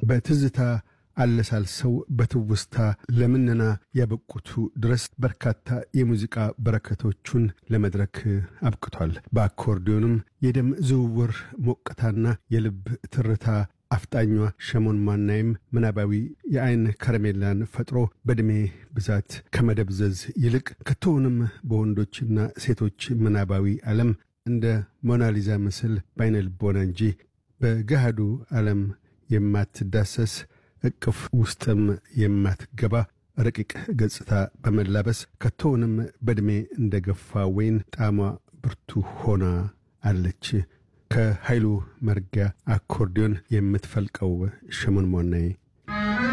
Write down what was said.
በትዝታ አለሳልሰው በትውስታ ለምነና ያበቁቱ ድረስ በርካታ የሙዚቃ በረከቶቹን ለመድረክ አብቅቷል። በአኮርዲዮንም የደም ዝውውር ሞቅታና የልብ ትርታ አፍጣኟ ሸሞን ማናይም ምናባዊ የአይን ከረሜላን ፈጥሮ በዕድሜ ብዛት ከመደብዘዝ ይልቅ ከቶውንም በወንዶችና ሴቶች ምናባዊ ዓለም እንደ ሞናሊዛ ምስል በአይነ ልቦና እንጂ በገሃዱ ዓለም የማትዳሰስ እቅፍ ውስጥም የማትገባ ረቂቅ ገጽታ በመላበስ ከቶውንም በዕድሜ እንደ ገፋ ወይን ጣዕሟ ብርቱ ሆና አለች። ከኃይሉ መርጊያ አኮርዲዮን የምትፈልቀው ሸሞን ሞናይ